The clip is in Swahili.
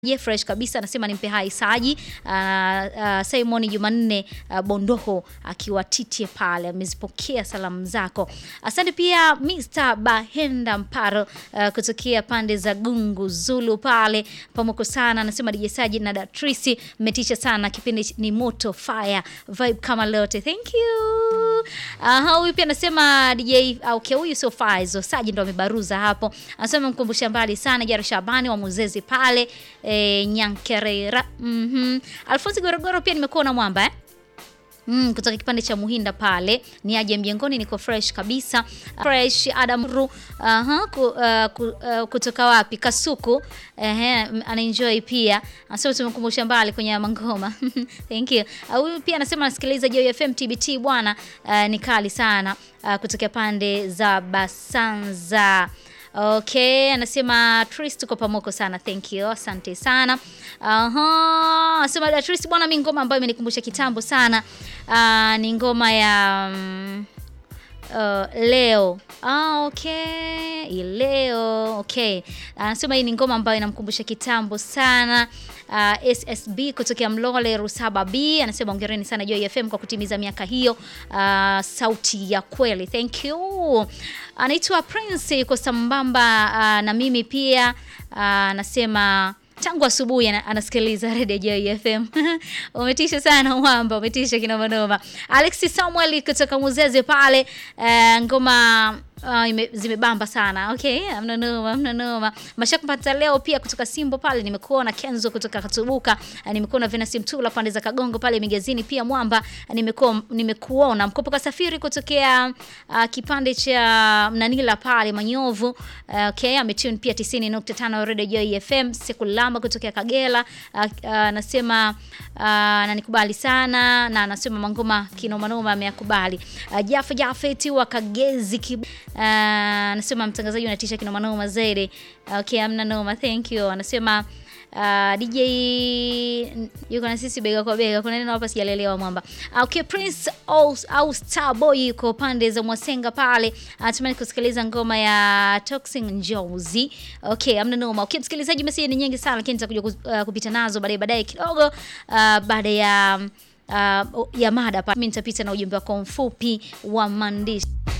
Je, fresh kabisa anasema nimpe hai Saji. Uh, uh, Simon Jumanne uh, Bondoho akiwa titie pale amezipokea salamu zako. Asante pia Mr. Bahenda Mparo uh, kutokea pande za Gungu Zulu pale pamoko sana, anasema DJ Saji na Datrisi mmetisha sana, kipindi ni moto fire vibe kama lote. Thank you. Aha, huyu pia anasema DJ uh, okay, huyu sio Faizo Saji ndo amebaruza hapo, anasema mkumbusha mbali sana Jara Shabani wa Muzezi pale e, Nyankerera. Mhm. Alfonsi Gorogoro pia nimekuwa na mwamba eh? Mm, kutoka kipande cha Muhinda pale ni aje mjengoni, niko fresh kabisa. Fresh Adam Ru, aha, ku, uh, ku, uh, kutoka wapi? Kasuku. Ehe, anaenjoy pia. Anasema tumekumbusha mbali kwenye mangoma. Thank you. Huyu uh, pia anasema anasikiliza Joy FM TBT bwana, uh, ni kali sana uh, kutoka pande za Basanza. Okay, anasema Tris tuko pamoko sana. Thank you. Asante sana. Aha, anasema da Tris bwana, mimi ngoma ambayo imenikumbusha kitambo sana. Uh, ni ngoma ya um, uh, leo. Ah, okay. Leo. Okay. Anasema hii ni ngoma ambayo inamkumbusha kitambo sana. Uh, SSB kutokea Mlole Rusaba B anasema ongereni sana Joy FM kwa kutimiza miaka hiyo. Uh, sauti ya kweli. Thank you. Anaitwa Prince yuko sambamba uh, na mimi pia anasema uh, tangu asubuhi anasikiliza Radio Joy FM. Umetisha sana mwamba, umetisha kinoma noma. Alexis Samuel kutoka Muzeze pale uh, ngoma Uh, ime, zimebamba sana. Okay, amna noma, amna noma. Mashaka mpata leo pia kutoka Simbo pale nimekuona Kenzo kutoka Katubuka, uh, nimekuona Venasi Mtula pande za Kagongo pale Migezini pia Mwamba, uh, nimekuwa nimekuona Mkopo Kasafiri kutokea uh, kipande cha Mnanila pale Manyovu. Uh, okay, ametune pia 90.5 Radio Joy FM Sekulamba kutokea Kagera. Anasema uh, uh, nanikubali sana na anasema mangoma kinoma noma ameyakubali. Uh, Jafa Jafeti wa Kagezi kibu anasema uh, mtangazaji unatisha kinoma noma zaidi. Okay, amna noma, thank you. Anasema uh, DJ yuko na sisi bega kwa bega. Kuna neno hapa sijalelewa mwamba. Okay, Prince au, au Starboy yuko pande za Mwasenga pale. Anatamani kusikiliza ngoma ya Toxin Njozi. Okay, amna noma. Okay, msikilizaji, message ni nyingi sana lakini nitakuja uh, kupita nazo baadaye baadaye kidogo uh, baada ya uh, ya mada pa. Mimi nitapita na ujumbe wako mfupi wa maandishi.